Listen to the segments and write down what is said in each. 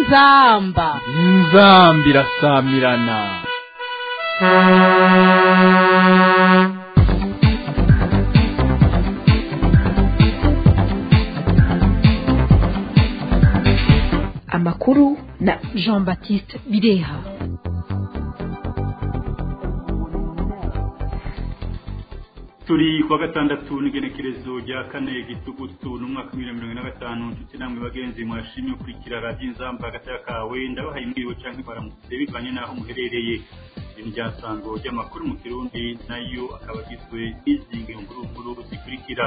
inzamba inzamba irasamirana amakuru na jean baptiste bireha turi kuwa gatandatu n'igenekerezo rya kane gitugutu n'umwaka w'ibihumbi mirongo ine na gatanu nshuti namwe bagenzi mwashimye gukurikira radiyo inzamba hagati kawe ndabahaye imbwiwe cyangwa baramutse bivanye n'aho muherereye iri ni ryasango ry'amakuru mu kirundi nayo akaba agizwe n'izi ngurunguru zikurikira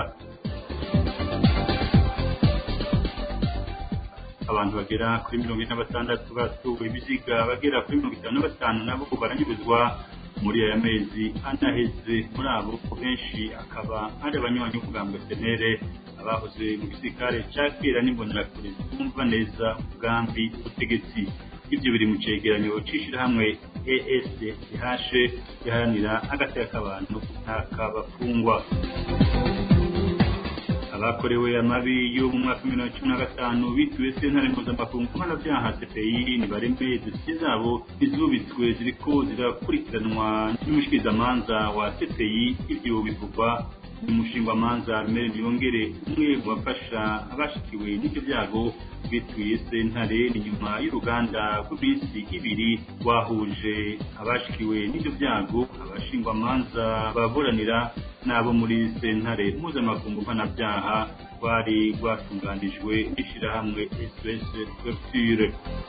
abantu bagera kuri mirongo ine na batandatu basuwe ibiziga bagera kuri mirongo itanu na batanu nabo baranyuruzwa muri aya mezi anaheze muri abo benshi akaba ari abanywanyi b'ubwambwe senere abahoze mu gisirikare cya kera n'imbonerakure zumva neza ubwambi ubutegetsi ibyo biri mu cegeranyo c'ishirahamwe ESDH riharanira agateka k'abantu ntakabafungwa abakorewe amabi yo mu mwaka w'ibihumbi bibiri na cumi na gatanu bituwe sentare mpuzamakungu mpanabyaha cpi nibareme dosiye zabo izubitswe ziriko zirakurikiranwa n'umushikirizamanza wa cpi ivyo bivugwa n'umushingwamanza rumere ntiyongere umwe mu bafasha abashikiwe n'ivyo byago bituye sentare ni nyuma y'uruganda rw'iminsi ibiri rwahuje abashikiwe n'ivyo byago abashingwamanza baburanira n'abo muri sentare mpuzamakungu mpanabyaha rwari rwatunganijwe n'ishirahamwe sos couverture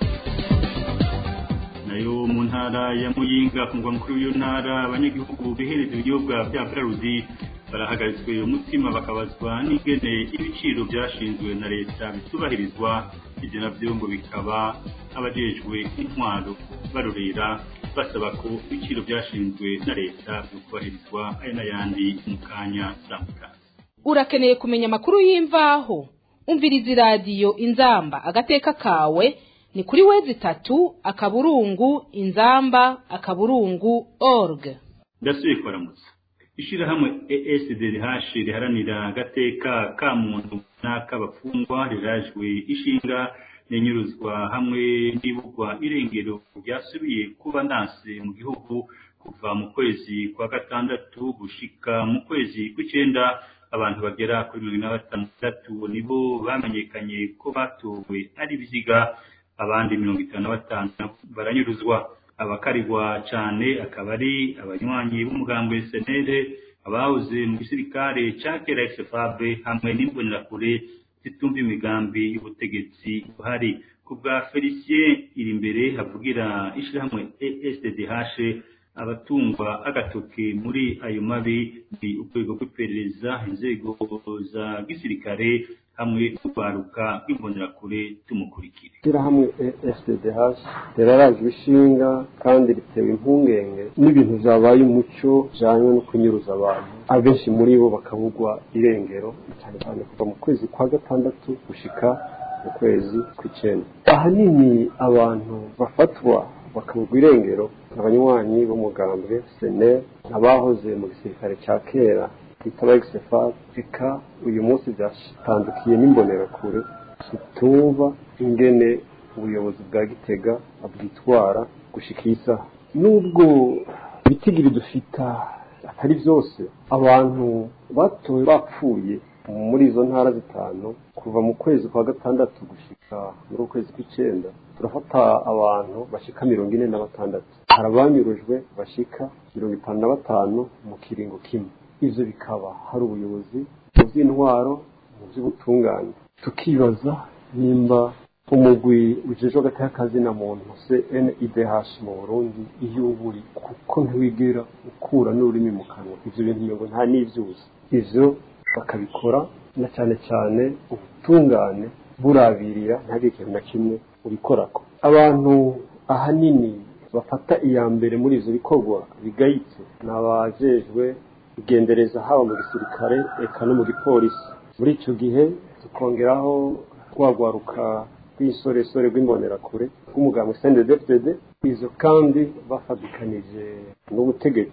nayo mu ntara ya muyinga ku mugwa mukuru w'iyo ntara abanyagihugu bihereza ibinyobwa bya brarudi barahagaritswe umutima bakabazwa n'ingene ibiciro byashinzwe na leta bitubahirizwa ibyo navyo ngo bikaba abajejwe intwaro barorera basaba ko ibiciro byashinzwe na leta bikubahirizwa aya n'ayandi mu kanya samukasi urakeneye kumenya amakuru y'imvaho umviriza iradiyo inzamba agateka kawe ni kuri wezi itatu akaburungu inzamba akaburungu org ndasubiye kubaramutsa ishirahamwe ESDH riharanira agateka ka muntu n'ak'abafungwa rirajwe ishinga n'inyuruzwa hamwe n'ibugwa irengero ryasubiye kuba ndanse mu gihugu kuva mu kwezi kwa gatandatu gushika mu kwezi kw'icenda abantu bagera kuri mirongo ine na batandatu nibo bamenyekanye ko batowe ari ibiziga abandi mirongo itanu na batanu baranyuruzwa abakarigwa cane akaba ari abanywanyi b'umugambwe senere abahoze mu gisirikare ca kera xfab hamwe n'imbonerakure zitumva imigambi y'ubutegetsi buhari ku bwa felicien iri imbere havugira ishirahamwe esdh abatungwa agatoke muri ayo mabi ni urwego rw'iperereza inzego za gisirikare hamwe n'urwaruka rw'imbonerakure tumukurikire ishyirahamwe sdh rirarajwe ishinga kandi ritewe impungenge n'ibintu byabaye umuco bijyanye no kunyuruza abantu abenshi muri bo bakabugwa irengero cyane cyane kuva mu kwezi kwa gatandatu gushika mu kwezi kw'icyenda ahanini abantu bafatwa bakabugwa irengero abanywanyi b'umugambwe sene abahoze mu gisirikare cya kera twita egisefa reka uyu munsi byatandukiye n'imbonerakure zitumva ingene ubuyobozi bwa gitega bwitwara gushika iyi saha nubwo ibitigiri dufita atari byose abantu batowe bapfuye muri izo ntara zitanu kuva mu kwezi kwa gatandatu gushika muri ukwezi kw'icyenda turafata abantu bashika mirongo ine na batandatu hari abanyurujwe bashika mirongo itanu na batanu mu kiringo kimwe ivyo bikaba hari ubuyobozi mu by'intwaro mu by'ubutungane tukibaza nimba umugwi ujejwe hagati na muntu CNIDH mu Burundi iyo uburi kuko ntiwigera ukura n'ururimi mu kanwa ivyo bintu ngo nta n'ivyuzi ivyo bakabikora na cyane cyane ubutungane burabirira ntihagire ikintu na kimwe ubikorako abantu ahanini bafata iya mbere muri ivyo bikorwa bigayitse ni abajejwe kugendereza haba mu gisirikare eka no mu gipolisi muri icyo gihe tukongeraho rwagwaruka rw'isoresore rw'imbonerakure rw'umuganga sendedefdede izo kandi bafatikanije n'ubutegetsi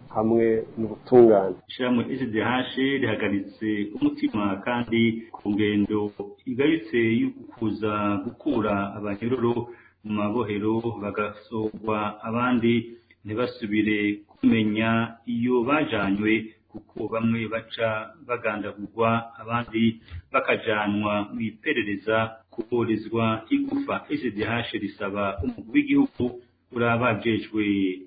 hamwe n'ubutungane ishyirahamwe SDH rihagaritse umutima kandi ku ngendo igayutse yo kuza gukura abanyororo mu mabohero bagasorwa abandi ntibasubire kumenya iyo bajanywe kuko bamwe baca bagandagurwa abandi bakajanwa mu iperereza kuburizwa igufa SDH risaba umukuru w'igihugu urabajejwe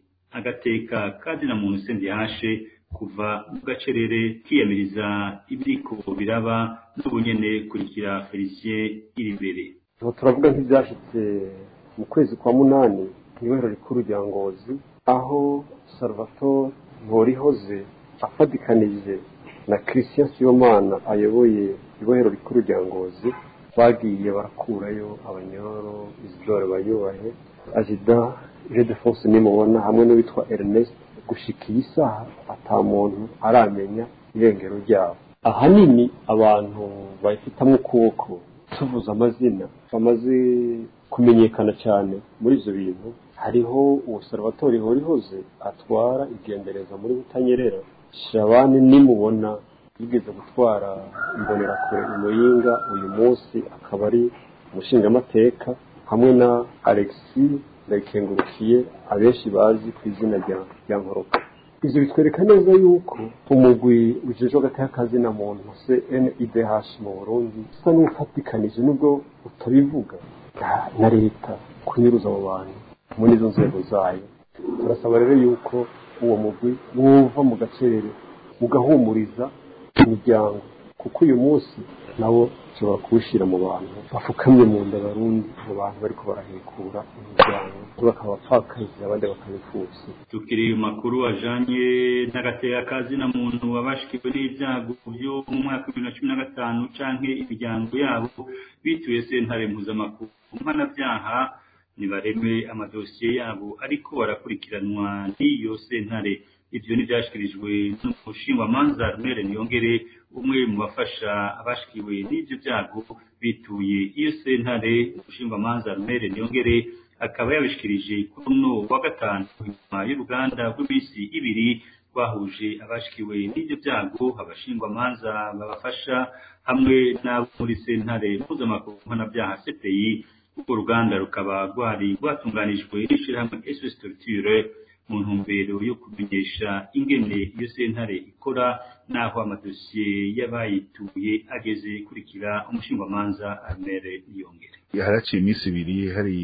agateka kazina muntu SDH kuva mu gacerere kiyamiriza ibiriko biraba n'ubunyene kurikira Felicien iri imbere ubu turavuga nk'ibyashitse mu kwezi kwa munani ibohero rikuru rya ngozi aho salvatore ntorihoze afatikanije na christian sibomana ayoboye ibohero rikuru rya ngozi bagiye barakurayo abanyororo isidore bayubahe azida ildefonse nimubona hamwe n'uwitwa ernest gushika iyi saha ata muntu aramenya irengero ryabo ahanini abantu bayifitamwo ukuboko tuvuze amazina bamaze kumenyekana cyane muri ibyo bintu hariho uwo salvatore horihoze atwara igendereza muri butanyerera shabani nimubona yigeze gutwara imbonerakure imuyinga uyu munsi akaba ari umushingamateka hamwe na alexi ndayikengurukiye abenshi bazi ku izina rya nkoroka ibyo bitwereka neza yuko umugwi ujejwe agateka kazina muntu cnidh mu burundi usa n'ufatikanije nubwo utabivuga na leta kunyuruza abo bantu muri izo nzego zayo turasaba rero yuko uwo mugwi wumva mu gacerere ugahumuriza imiryango kuko uyu munsi nabo ushobora kuwushyira mu bantu bafukamye mu nda barundi mu bantu bariko barahekura imiryango bakaba abapfakazi abandi bakabipfutse tukiri makuru ajanye n'agateka kazina muntu abashikiwe n'ibyago byo mu mwaka wa bibiri na cumi na gatanu canke imiryango yabo bituye sentare mpuzamakungu mpanabyaha nibareme amadosiye yabo ariko barakurikiranwa n'iyo sentare ivyo ntivyashikirijwe n'umushingamanza Rumere Niyongere umwe mu bafasha abashikiwe n'ivyo byago bituye iyo sentare umushingamanza Rumere Niyongere akaba yabishikirije kuri uno wa gatanu nyuma y'uruganda rw'iminsi ibiri rwahuje abashikiwe n'ivyo byago abashingwamanza babafasha hamwe n'abo muri sentare mpuzamakungu mpanabyaha CPI urwo ruganda rukaba rwari rwatunganijwe n'ishirahamwe SOS Structure mu ntumbero yo kumenyesha ingene iyo sentare ikora n'aho amadosiye y'abayituye ageze kurikira umushingamanza Amere Niyongere haraciye iminsi ibiri hari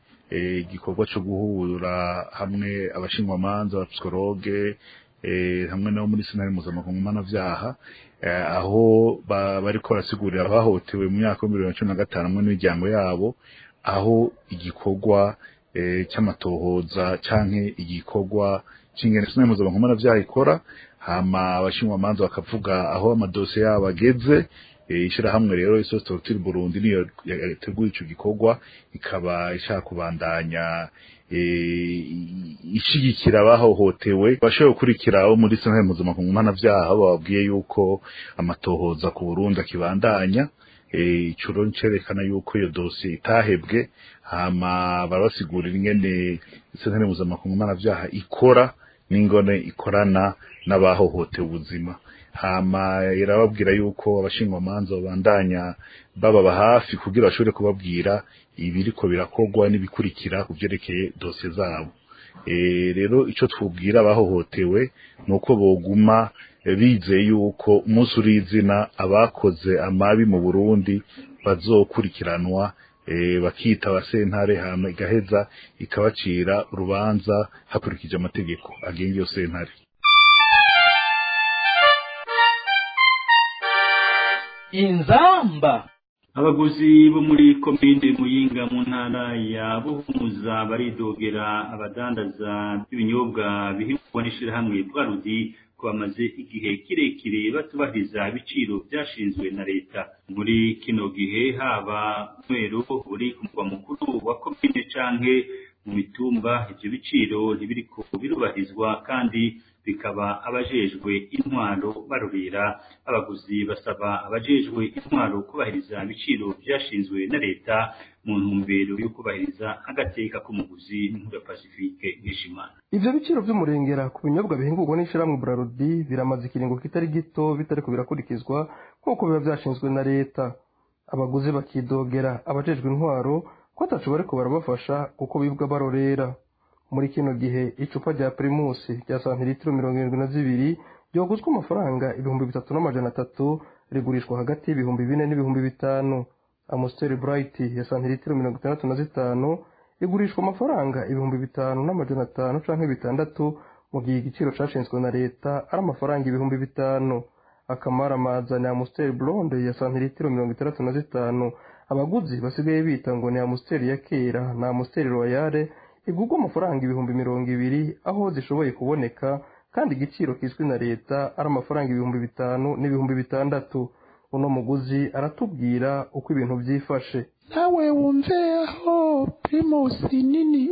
igikorwa cyo guhura hamwe abashingwamanza abapsikologe hamwe nabo muri sentare mpuzamakungu mpanabyaha aho bariko barasigurira abahohotewe mu myaka y'ibihumbi bibiri na cumi na gatanu hamwe n'imiryango yabo aho igikorwa cy'amatohoza canke igikorwa c'ingene sentare mpuzamakungu mpanabyaha ikora hama abashingwamanza bakavuga aho amadosiye yabo ageze ishirahamwe rero isosi torotire burundi niyo yateguye ico gikorwa ikaba ishaka kubandanya ishigikira abahohotewe bashoboye gukurikira abo muri sentare mpuzamakungu mpanabyaha bababwiye yuko amatohoza ku burundi akibandanya ico rero cerekana yuko iyo dosiye itahebwe hama barabasigurira ingene sentare mpuzamakungu mpanabyaha ikora n'ingone ikorana n'abahohotewe ubuzima hama irababwira yuko abashingwamanza babandanya bababa hafi kugira bashobore kubabwira ibiriko birakorwa n'ibikurikira ku vyerekeye dosiye zabo rero ico twubwira abahohotewe ni uko boguma bizeye yuko umunsi uri izina abakoze amabi mu burundi bazokurikiranwa bakita abasentare hama igaheza ikabacira urubanza hakurikije amategeko agenga iyo sentare inzamba abaguzi bo muri komine muyinga mu ntara ya buhumuza baridogera abadandaza b'ibinyobwa bihingwa n'ishirahamwe bwarudi ko bamaze igihe kirekire batubahiriza ibiciro byashinzwe na leta muri kino gihe haba mwero uri ku mugwa mukuru wa komine canke mu mitumba ivyo biciro ntibiriko birubahirizwa kandi bikaba abajejwe intwaro barorera abaguzi basaba abajejwe intwaro kubahiriza ibiciro byashinzwe na leta mu ntumbero yo kubahiriza agateka k'umuguzi n'inkuru ya pacifique nkeshimana ivyo biciro vy'umurengera ku binyobwa bihingurwa n'ishirahamwe burarudi biramaze ikiringo kitari gito bitariko birakurikizwa nk'uko biba vyashinzwe na leta abaguzi bakidogera abajejwe intwaro ko ataco bariko barabafasha kuko bibwa barorera muri kino gihe icupa rya primusi rya santiritiro mirongo irindwi na zibiri ryoguzwa amafaranga ibihumbi bitatu n'amajana atatu rigurishwa hagati y'ibihumbi bine n'ibihumbi bitanu amusiteri burayiti ya santiritiro mirongo itandatu na zitanu igurishwa amafaranga ibihumbi bitanu n'amajana atanu canke bitandatu mu gihe igiciro cashinzwe na leta ari amafaranga ibihumbi bitanu akamaramaza ni amusiteri blonde ya santiritiro mirongo itandatu na zitanu abaguzi basigaye bita ngo ni amusiteri ya kera na amusiteri royale igurwa amafaranga ibihumbi mirongo ibiri aho zishoboye kuboneka kandi igiciro kizwi na leta ari amafaranga ibihumbi bitanu n'ibihumbi bitandatu uno muguzi aratubwira uko ibintu byifashe nawe wumve aho primusi nini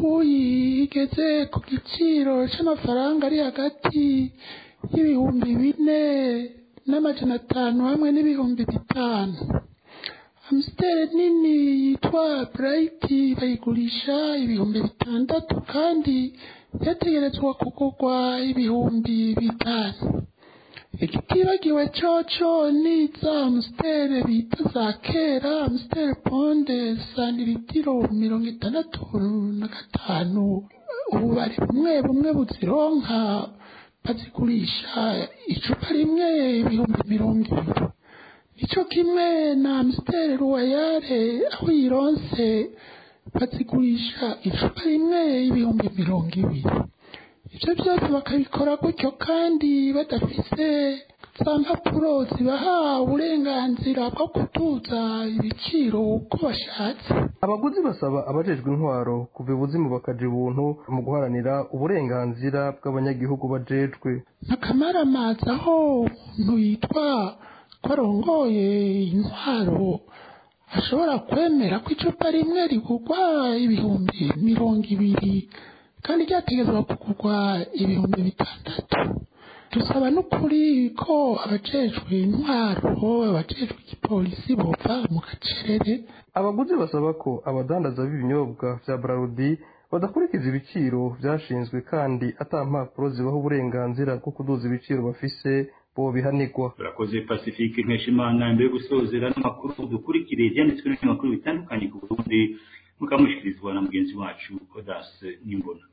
uyigeze ku giciro c'amafaranga ari hagati y'ibihumbi bine n'amajana atanu hamwe n'ibihumbi bitanu amusiteri nini yitwa burayiti bayigurisha ibihumbi bitandatu kandi yategerezwa kugurwa ibihumbi bitanu ikitibagiwe coco ni za amusiteri bita za kera amusiteri ponde santiritiro mirongo itandatu na gatanu ubu bari bumwe bumwe buzironka bazigurisha icupa rimwe ibihumbi mirongo ibiri nico kimwe na amusiteri ruwayare aho yironse bazigurisha icupa rimwe ibihumbi mirongo ibiri ibyo byose bakabikora gutyo kandi badafise za mpapuro zibaha uburenganzira bwo kutuza ibiciro uko bashatse abaguzi basaba abajejwe intwaro kuva ibuzimu bakaja ibuntu mu guharanira uburenganzira bw'abanyagihugu bajejwe akamaramaza aho umuntu yitwa ko arongoye intwaro ashobora kwemera ko icupa rimwe rigurwa ibihumbi mirongo ibiri kandi ryategezwa kugurwa ibihumbi bitandatu dusaba n'ukuri ko abajejwe intwaro abajejwe igipolisi bova mu gacerere abaguzi basaba ko abadandaza b'ibinyobwa vya brarudi badakurikiza ibiciro vyashinzwe kandi ata mpapuro zibaha uburenganzira bwo kuduza ibiciro bafise bobihanirwa turakoze pacifique nkeshimana mbere yo gusozera n'amakuru dukurikire ibyanditswe n'ibinyamakuru bitandukanye ku burundi mukamushyikirizwa na mugenzi wacu odase n'imbona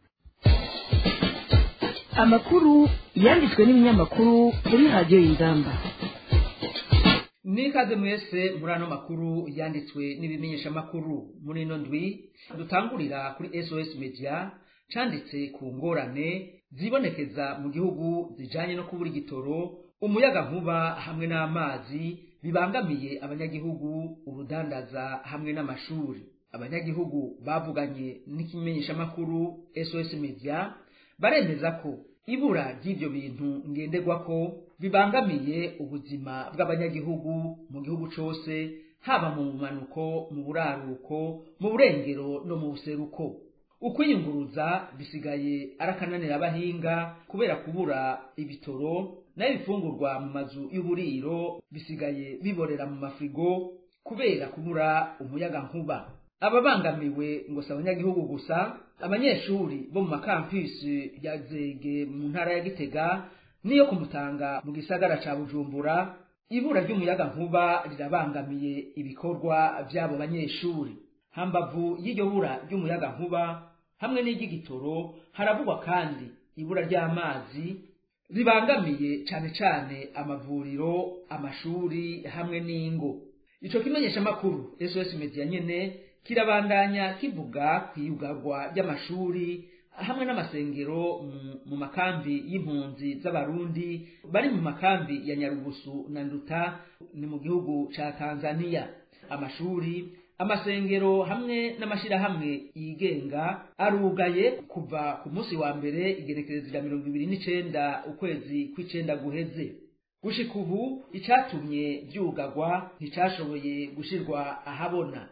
amakuru yanditswe n'ibinyamakuru kuri radiyo y'ingamba nikaze mwese muri ano makuru yanditswe n'ibimenyeshamakuru muri ino ndwi dutangurira kuri sos media canditse ku ngorane zibonekeza mu gihugu zijanye no kubura igitoro umuyaga nkuba hamwe n'amazi bibangamiye abanyagihugu urudandaza hamwe n'amashuri abanyagihugu bavuganye n'ikimenyeshamakuru sos media baremeza ko ibura ry'ibyo bintu ngenderwako bibangamiye ubuzima bw'abanyagihugu mu gihugu cose haba mu bumanuko mu buraruko mu burengero no mu buseruko ukwiyunguruza bisigaye arakananira abahinga kubera kubura ibitoro nayo ibifungurwa mu mazu y'uburiro bisigaye biborera mu mafrigo kubera kubura umuyaga nkuba ababangamiwe ngo si abanyagihugu gusa abanyeshuri bo mu makampisi ya zege mu ntara ya gitega niyo kumutanga mu gisagara ca bujumbura ibura ry'umuyaga nkuba rirabangamiye ibikorwa vy'abo banyeshuri hambavu y'iryo bura ry'umuyaga nkuba hamwe n'iry'igitoro haravugwa kandi ibura ry'amazi ribangamiye cane cane amavuriro amashuri hamwe n'ingo ico kimenyeshamakuru sos media nyene kirabandanya kivuga kwiyugarwa ry'amashuri hamwe n'amasengero mu makambi y'impunzi z'abarundi bari mu makambi ya nyarugusu na nduta ni mu gihugu ca tanzania amashuri amasengero hamwe n'amashirahamwe yigenga arugaye kuva ku munsi wa mbere igerekerezo rya mirongo ibiri n'icenda ukwezi kw'icenda guheze gushika ubu icatumye vyugagwa nticashoboye gushirwa ahabona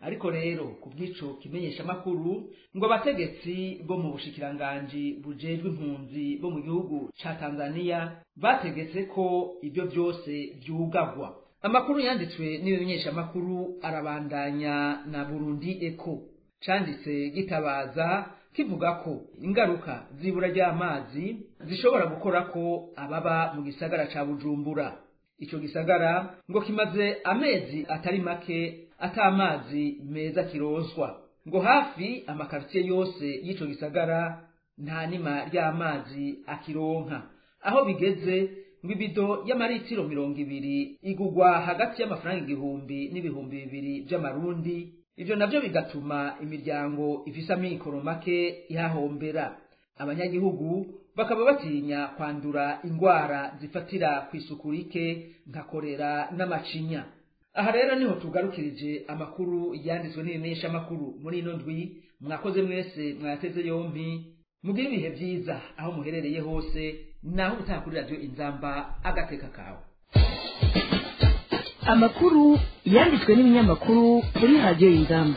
ariko rero ku bw'ico kimenyeshamakuru ngo abategetsi bo mu bushikiranganji bujejwe impunzi bo mu gihugu ca tanzaniya bategetse ko ibyo byose vyugagwa amakuru yanditswe n'ibimenyeshamakuru arabandanya na burundi eko canditse gitabaza kivuga ko ingaruka z'ibura ry'amazi zishobora gukora ko ababa mu gisagara ca bujumbura ico gisagara ngo kimaze amezi atari make atamazi meza kirozwa ngo hafi amakaritiye yose y'ico gisagara nta nima ry'amazi akironka aho bigeze ngo ibido y'amaritiro mirongo ibiri igugwa hagati y'amafaranga igihumbi n'ibihumbi bibiri vy'amarundi ivyo navyo bigatuma imiryango ifise amikoro make ihahombera abanyagihugu bakaba batinya kwandura ingwara zifatira ku isuku rike nka korera n'amacinya aha rero niho tugarukirije amakuru yanditswe n'ibimenyesha amakuru muri ino ndwi mwakoze mwese mwateze yompi mugire ibihe vyiza aho muherereye hose naho ubutaha kuri radiyo inzamba agateka kawe amakuru yanditswe n'ibinyamakuru kuri radiyo y'ingamba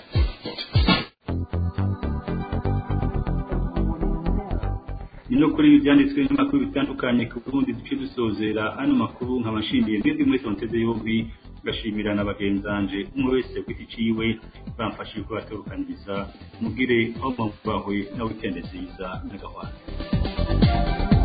ni no kuri ibi byanditswe n'amakuru bitandukanye ku burundi duce dusozera ano makuru nkabashimiye mwebwe mwese muteze yombi ngashimira na bagenzanje umwe wese ku giti ciwe bamfashije kubatorukanyiriza mugire aho mwumvahwe na wikende nziza n'agahwana